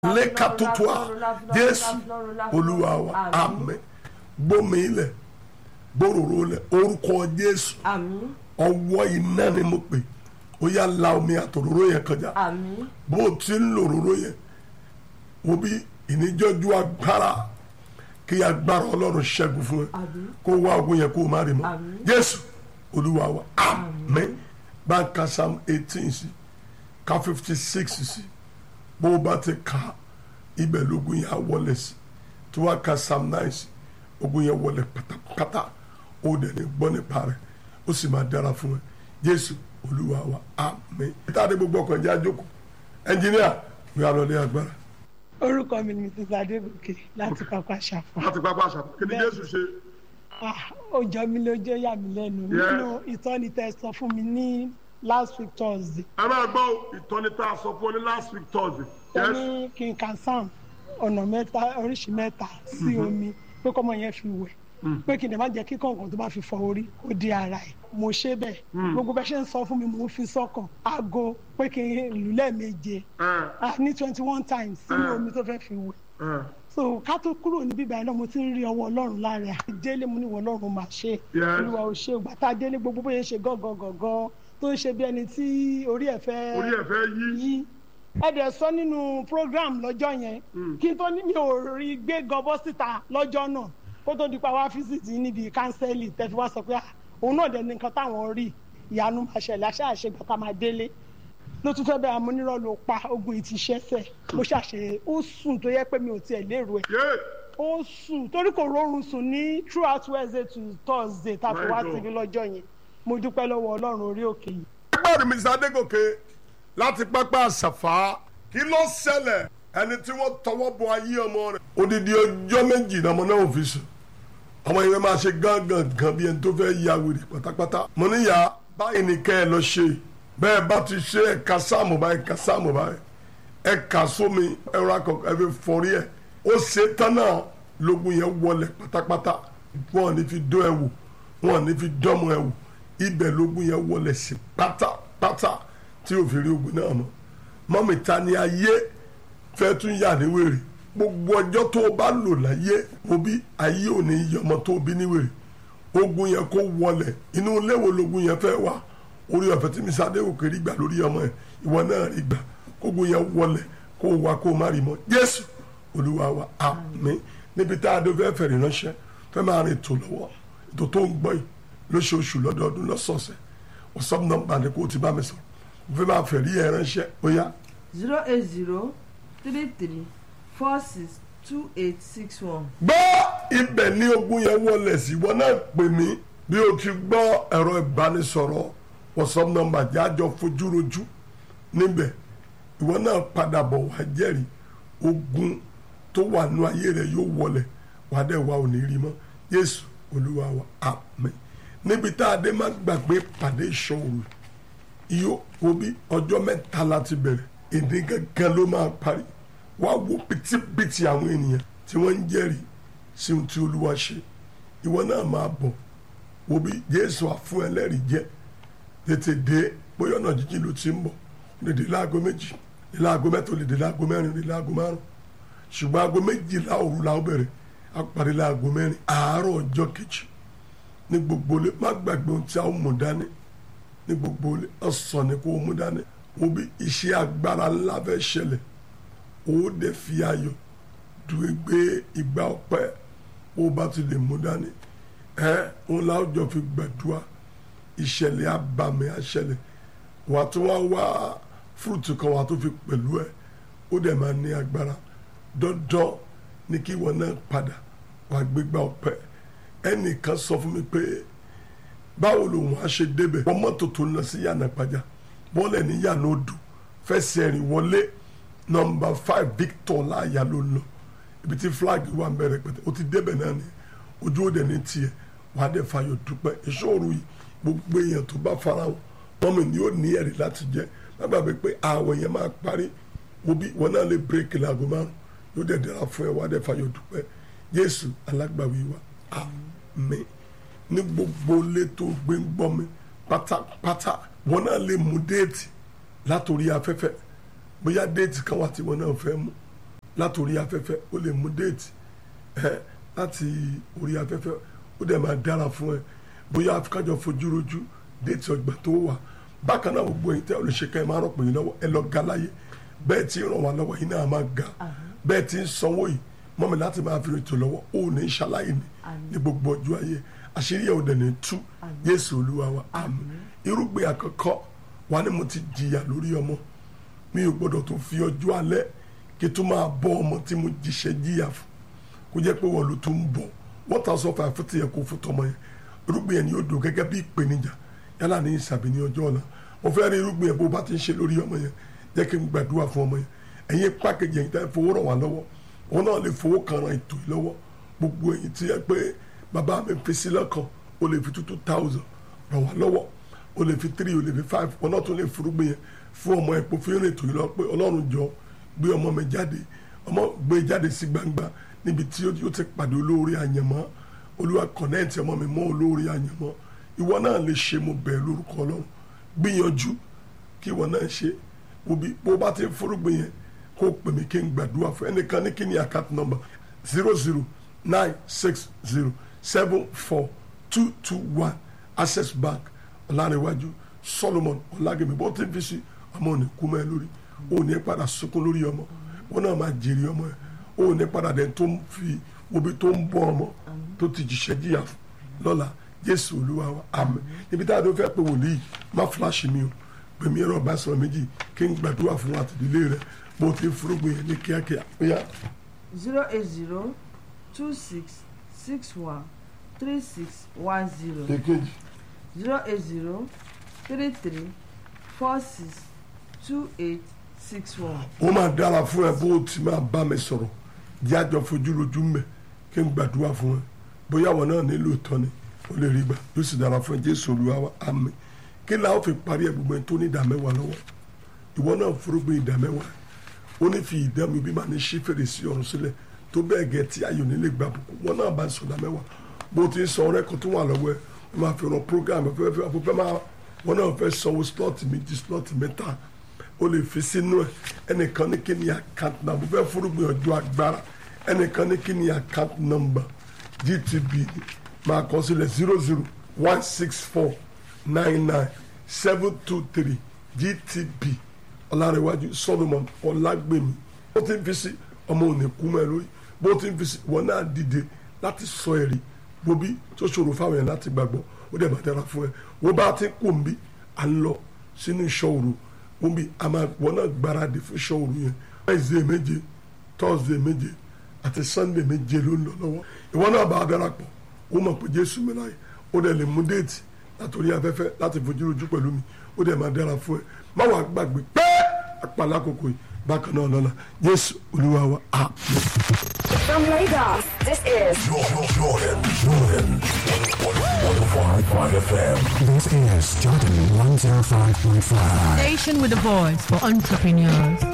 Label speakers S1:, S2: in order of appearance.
S1: lẹ́kàtótóa jésù olúwa wa àmín gbómi ilẹ̀ gbòòrò lẹ̀ orúkọ jésù
S2: àmín
S1: ọwọ́ iná ni mo pè ó yá la omi àtòróró yẹn kọjá
S2: àmín
S1: bó o ti ń lò òróró yẹn wo bí ìníjọ́jú agbára kí agbára ọlọ́run ṣẹ́gun fún ẹ
S2: àmín
S1: kó wá ogun yẹn kó o má rí mọ́
S2: Àmín.
S1: jésù olúwa wa àmín bá ń ka psalm eighteen sí ka fifty six sí bó o bá ti ka ibẹ̀ lógun yẹn á wọlé sí tí wàá ka psalm nine sí ogun yẹn wọlé pátápátá ó dẹ̀ ní gbọ́ nípa rẹ̀ ó sì máa dára fún ẹ jésù olúwa wa àmín. ìtàdé gbogbo ọkọ̀ ẹ̀jẹ̀ àjókòó ẹnjìníà mi à lọlé agbára.
S3: orúkọ mi ni mrs adégòkè láti pápá ṣàfà
S1: láti pápá àṣà kí ni jésù ṣe.
S3: Ah, ó jọ mí lójú ó yà mí lẹ́nu
S1: Yeah.
S3: nínú ìtọ́ni tẹ́ sọ fún mi ní last week thursday
S1: ẹ máa gbọ́ ìtọ́ni tá a sọ fún ọ ní last week thursday.
S3: ó ní kí n kan sam ọ̀nà mẹ́ta oríṣi mẹ́ta sí omi pé kọ́mọ yẹn fi wẹ̀ pé kí n dẹ̀ má jẹ́ kí kọ̀ọ̀kan tó bá fi fọ orí kó di ara ẹ̀ mo ṣe bẹ́ẹ̀ gbogbo bẹ́ẹ̀ ṣe ń sọ fún mi mo ń fi sọ́kàn aago pé kí n lù lẹ́ẹ̀méje ah, ní twenty one times sínú omi tó fẹ́ fi wẹ̀ so ká tó kúrò níbí báyìí náà mo ti ń rí ọwọ́ ọlọ́run lára ẹ̀ délé mo ní ìwọ ọlọ́run máa ṣe
S1: Yes.
S3: olúwa ò ṣe ògbà tá a délé gbogbo bóyá ṣe gángan gángan tó ń ṣe bí ẹni tí orí ẹ̀ fẹ́
S1: orí ẹ̀ fẹ́ yí.
S3: yí ẹ dẹ̀ sọ nínú program lọ́jọ́ yẹn kí n tó ní mi ò rí gbé gọbọ́ síta lọ́jọ́ náà kó tó di pa wá fíṣítì níbi kánsẹ́lì tẹ́fí wá sọ pé "Ah, òun náà dẹ̀ ní nǹkan táwọn rí ìyanu máa ṣẹlẹ̀ aṣáàṣe gbàtà máa délé ló tún fẹ́ bẹ́ẹ̀ amúnirọ́ ló pa ogun ìtì ṣẹ́sẹ̀ mo ṣàṣe ó sùn tó yẹ pé mi ò tiẹ̀ lérò ẹ̀
S1: yé
S3: ó sùn torí kò rọrùn sùn ní throughout wednesday to thursday tá a fi wá
S1: My God.
S3: síbi lọ́jọ́ yẹn mo dúpẹ́ lọ́wọ́ ọlọ́run orí òkè yìí
S1: ẹgbẹ́ mi sadégòkè láti pápá àṣàfà kí ló ṣẹlẹ̀ ẹni tí wọ́n tọwọ́ bọ ayé ọmọ rẹ̀ odidi ọjọ́ méjì lọmọ náà ò fi sùn ọmọ yẹn máa ṣe gángan gan bí ẹni tó fẹ́ ya wèrè pátápátá mo níyà báyìí ni kẹ́ ẹ lọ ṣe bẹ́ẹ̀ bá ti ṣe ẹ̀ka sáàmù báyìí ẹ̀ka sáàmù báyìí ẹ̀ka sómi ẹ̀rọ akọ̀kọ̀ ẹ̀fẹ̀ fọ́rí ẹ̀ ó ṣe tán náà lógun yẹn wọlé pátápátá wọn ò ní fi dán ẹ wò wọn ò ní fi dánmọ ẹ wò ibẹ̀ lógun yẹn wọlé sí pátápátá tí ò fi rí ogun náà mọ́ mọ́mì ta ni ayé fẹ́ tún yà ní wèrè gbogbo ọjọ́ tó o bá lò láyé mo bí ayé ò ní yí ọmọ tó o bí ní wèrè ogun yẹn kó wọlé inú ilé wo logun yẹn fẹ́ wà orí ọ̀fẹ́ tí mi sáde òkè rí gbà lórí ọmọ ẹ̀ ìwọ náà rí gbà kógun yẹn wọlé kó o wá kó o má rí mọ́ Jésù Olúwa wa àmín níbi tá a dé fẹ́ fẹ̀rẹ̀ ránṣẹ́ fẹ́ máa rìn ètò lọ́wọ́ ètò tó ń gbọ́ yìí lóṣooṣù lọ́dọọdún lọ́sọ̀ọ̀sẹ̀ wọ́sọ́pù nọ́mbà ni kó o ti bá mi sọ̀rọ̀ mo fẹ́ máa fẹ̀rí ẹ̀ ránṣẹ́ ó yá
S2: zero eight zero three three four six two eight six one.
S1: gbọ́ ibẹ̀ ní ogun yẹn wọlé sí ìwọ náà pè mí bí o ti gbọ́ ẹ̀rọ ìbánisọ̀rọ̀ whatsapp number jájọ fojúrojú níbẹ̀ ìwọ náà padà bọ̀ wá jẹ́rìí ogun tó wà nú ayé rẹ̀ yóò wọlé wàá dẹ̀ wá òní rí mọ́ Jésù Olúwa wa àmín níbi tá a dé má gbàgbé pàdé ìṣòro iyo wo bí ọjọ́ mẹ́ta láti bẹ̀rẹ̀ èdè gángan ló máa parí wá wo pìtìpìtì àwọn ènìyàn tí wọ́n ń jẹ́rìí sí ohun tí olúwa ṣe ìwọ náà máa bọ̀ wo bí jésù àfún ẹlẹ́rìí jẹ́ tètè dé bóyá ọ̀nà jíjìn ló ti ń bọ̀ lè dé láago méjì lè láago mẹ́ta lè dé láago mẹ́rin lè láago márùn ṣùgbọ́n aago méjìlá òru la ó bẹ̀rẹ̀ á parí láago mẹ́rin àárọ̀ ọjọ́ kejì ní gbogbo ilé má gbàgbé ohun tí a ó mú dání ní gbogbo ilé ọ̀sán ni kò mú dání wo bí iṣẹ́ agbára ńlá fẹ́ ṣẹlẹ̀ ó dẹ̀ fi ayọ̀ dùn gbé ìgbà ọpẹ́ ó bá ti lè mú dání ẹ òun láwùjọ fi gbàdúrà ìṣẹ̀lẹ̀ abàmì àṣẹlẹ̀ wà tó wá wá fúrùtù kan wà tó fi pẹ̀lú ẹ ó dẹ̀ máa ní agbára dandan ní kí ìwọ náà padà wà gbégbá ọpẹ́ ẹnìkan sọ fún mi pé báwo lòun á ṣe débẹ̀ wọ́n mọ́tò tó ń lọ sí yànnà pàjá bọ́ọ̀lẹ̀ ní yànnà odò fẹsẹ̀ rìn wọlé nọmba five victor láàyà ló ń lọ ibi tí flag wà ń bẹ̀rẹ̀ pẹ̀tẹ́ o ti débẹ̀ náà ni ojú òde ní tiẹ̀ wà á dẹ̀ fayọ̀ dúpẹ́ ìṣòro yìí gbogbo èèyàn tó bá fara wọn mọ́mi ni ó ní ẹ̀rí láti jẹ́ má gbàgbé pé àwọ̀ yẹn máa parí wo bí wọn náà lè bírèkì láago márùn yóò dẹ̀ dára fún ẹ wà á dẹ̀ fayọ̀ dúpẹ́ Jésù alágbàwí wa àmín ní gbogbo ilé tó gbé ń gbọ́ mi pátápátá wọn náà lè mú déètì látòrí afẹ́fẹ́ bóyá déètì kan wà tí wọn náà fẹ́ mú láti orí afẹ́fẹ́ ó lè mú déètì ẹ láti orí afẹ́fẹ́ ó dẹ̀ máa dára fún ẹ bóyá kájọ fojú rojú déètì ọgbà tó wà bákan náà gbogbo ẹ̀yin tẹ́ olùṣèkà ẹ máa rọ̀pọ̀ yín lọ́wọ́ ẹ lọ ga láyé bẹ́ẹ̀ tí ń ràn wá lọ́wọ́ yín náà máa ga bẹ́ẹ̀ tí ń sanwó yìí mọ́mi láti máa fi ètò lọ́wọ́ ó ní ṣaláyé ni ní gbogbo ọjọ́ ayé àṣírí ẹ̀ ò dẹ̀ ní tú Jésù Olúwa wa àmín irúgbìn àkọ́kọ́ wa ni mo ti jìyà lórí ọmọ mi ò gbọ́dọ̀ tó fi ọjọ́ alẹ́ kí tó máa bọ́ ọmọ tí mo jíṣẹ́ jìyà fún kó jẹ́ pé wọ́n ló tó ń bọ̀ wọ́n ta sọ fún àfẹ́tì yẹn kó fún tọmọ yẹn irúgbìn yẹn ni yóò dùn gẹ́gẹ́ bí ìpèníjà yálà ní ìsàbí ní ọjọ́ ọ̀la mo fẹ́ rí irúgbìn yẹn bó bá ti ń ṣe lórí ọmọ yẹn jẹ́ kí n gbàdúrà fún ọmọ yẹn ẹ̀yin pákéjì ẹ̀yin tẹ́ fowó ràn wá lọ́wọ́ wọn náà lè fowó kan ran ètò yìí lọ́wọ́ gbogbo ẹ̀yin tí yẹ pé bàbá mi fi sí lọ́kàn o lè fi two two thousand ràn wá lọ́wọ́ o lè fi three o lè fi five wọn náà tún lè forúgbìn yẹn fún ọmọ ẹ̀pọ̀ fún ìrìn ètò yìí lọ pé ọlọ́run jọ gbé ọmọ mi jáde ọmọ gbé jáde sí gbangba níbi tí ó ti pàdé olóore àyànmọ́ olúwa kọ̀nẹ́ẹ̀tì ọmọ mi mọ́ olóore àyànmọ́ ìwọ náà lè ṣe mo bẹ̀ lórúkọ ọlọ́run gbìyànjú kí ìwọ náà ṣe òbí bó bá ti forúgbìn yẹn kó pè mí kí n gbàdúrà fún ẹnìkan ní kí ni account number zero zero nine six zero seven four two two one access bank ọ̀làníwájú solomon ọ̀làgẹ̀mí bó ti fi sí ọmọ òní kú mọ́ ẹ lórí òní padà sunkún lórí ọmọ wọn náà máa jèrè ọmọ ẹ òní padà dẹ̀ tó ń fi obi tó ń bọ́ ọmọ tó ti jìṣẹ́ jìyà lọ́la jésù olúwa wa àmín níbi tá a tó fẹ́ pé wòlíì má fúláṣì mi o pèmí ẹ̀rọ bá sọ̀rọ̀ méjì kí n gbàdúrà fún àtìdílé rẹ bó ti furugbìn yẹn ní kíákíá ó yá.
S2: zero eight zero two six six one three six one zero
S1: èkejì
S2: zero eight zero three three four six two eight six one.
S1: ó máa dára fún ẹ bó ti máa bá mi sọ̀rọ̀ jẹ́ àjọ fojú rojú mẹ́ kí n gbàdúrà fún ẹ bóyá àwọn náà nílò ìtọ́ ni ó lè rí gbà yóò sì dára fún ẹ jésù olúwa wa àmín kí la ó fi parí ẹ gbogbo ẹ tó ní ìdá mẹ́wàá lọ́wọ́ ìwọ náà furugbìn ìdá mẹ́wàá ó ní fi ìdá mi bí máa ní ṣí fèrèsé ọ̀run sílẹ̀ tó bẹ́ẹ̀ gẹ́ tí ayò nílé gbà bùkún wọn náà bá ń sọ̀dá mẹ́wàá bó ti ń sọ ọ̀rẹ́ kan tó wà lọ́wọ́ ẹ wọ́n máa fi ràn program ẹ fẹ́ẹ́ fẹ́ máa wọn náà fẹ́ sanwó slot méjì slot mẹ́ta ó lè fi sínú ẹ ẹnìkan ní kí ni account number fẹ́ furugbìn ọjọ́ agbára ẹnìkan ní kí ni account number gtb ni máa kọ sílẹ̀ zero zero one six four nine nine seven two three gtb ọlárẹ̀wájú solomon ọlágbèmí bó ti ń fi sí ọmọ òní kú mọ́ ẹ lórí bó ti ń fi sí wọn náà dìde láti sọ ẹ̀rí bobi tó ṣòro fáwọn yẹn láti gbàgbọ́ ó dẹ̀ bá dára fún ẹ wọ́n bá ti kó nbí à ń lọ sínú iṣẹ́ òru wọ́n bí a máa wọn náà gbáradì fún iṣẹ́ òru yẹn wednesday méje thursday méje àti sunday méje ló ń lọ lọ́wọ́ ìwọ náà bá a darapọ̀ ó mọ̀ pé jésù mi láyé ó dẹ̀ lè mú déètì látòrí afẹ́fẹ́ láti fojú rojú pẹ̀lú mi ó dẹ̀ máa dára fún ẹ má wàá gbàgbé pé àpàlà àkókò yìí bákan náà lọ́la jésù olúwa wa àmín.
S4: From Lagos, this is
S5: Jordan, Jordan, Jordan. 105.5 FM.
S6: This is Jordan 105.5.
S7: Station with a voice for entrepreneurs.